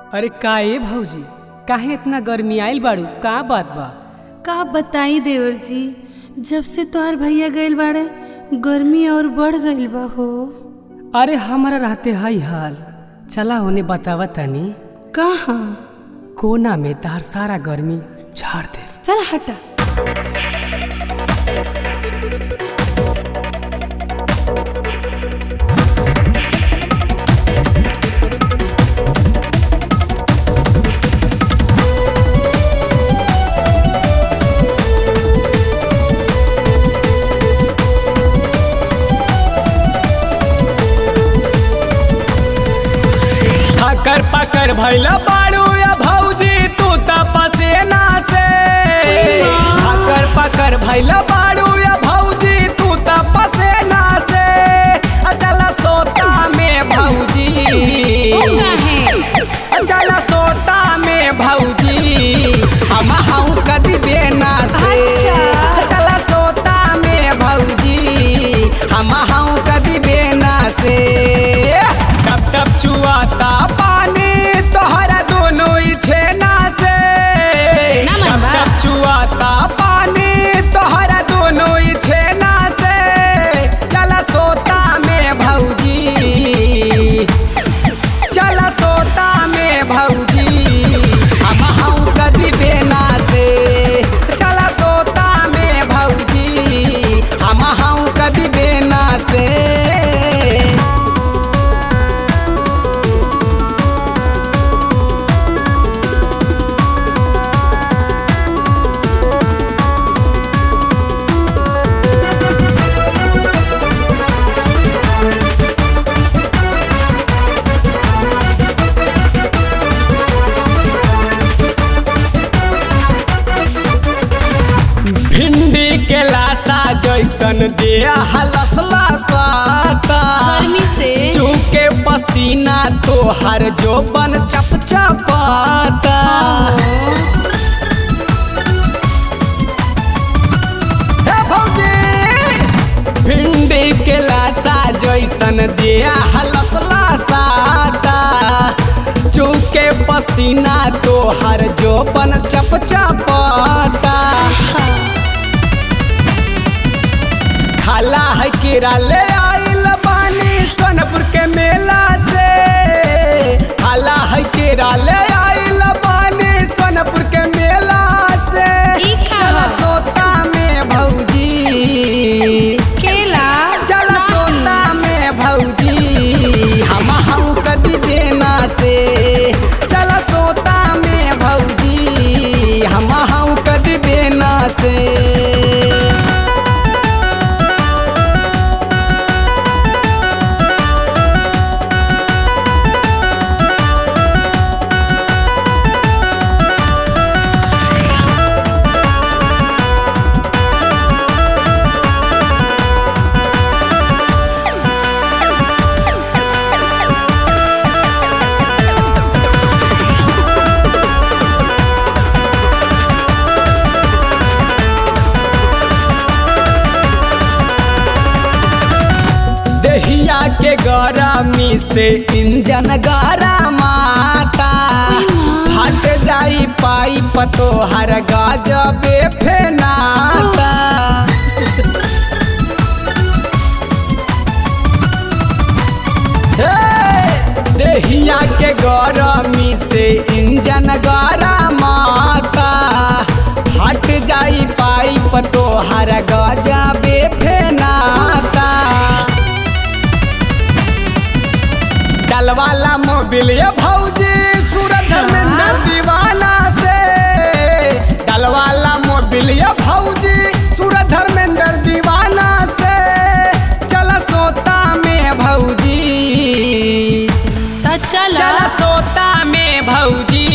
अरे का ए भौजी काहे इतना गर्मी आइल बाड़ू का बात बा का बताई देवर जी जब से तोहर भैया गइल बाड़े गर्मी और बढ़ गइल बा हो अरे हमारा रहते हई हाल चला होने बतावा तनी कहाँ कोना में तार सारा गर्मी झाड़ दे चल हटा हकर पकर भैला बाड़ू या भौजी तू त पसेना से हकर पकर भैला बाड़ू या भौजी तू त पसेना से अचल सोता में भौजी अचल सोता में भौजी हम हूँ कदी बेना से अच्छा। अचल सोता में भौजी हम हूँ कदी बेना से टप टप चुआता पानी तोहरा दोनों ही छेना से ना टप मनवा। टप चुआता पानी तोहरा दोनों ही छेना से चल सोता में भौजी चल सोता में भौजी हम हूँ कदी बेना से चल सोता में भौजी हम हूँ कदी बेना से भिंडी के लाशा जैसन दिया हलसला साता गर्मी से चूके पसीना तोहर जो बन चप चपाता हे भौजी भिंडी के लाशा जैसन दिया हलसला साता चूके पसीना तोहर जो बन चप चपाता खाला है कीड़ा ले आइल बानी सोनपुर के मेला से खाला है कीड़ा ले आइल बानी सोनपुर के मेला से ई खा। चल सोता में भौजी केला चल सोता में भौजी हम हम कदी देना से चल सोता में भौजी हम हम कदी देना से दहिया के गरमी से इंजन गरमाता फट जाई पाइप तोहर गजबे फेनाता हे! दहिया के गरमी से इंजन गरमाता फट जाई पाइप तोहर गजबे फेनाता डलवाला मोबिल ये भौजी सूरत में न दीवाना से डलवाला मोबिल ये भौजी सूरत धर्मेंद्र दीवाना से चल सोता में भौजी तो चल चल सोता में भौजी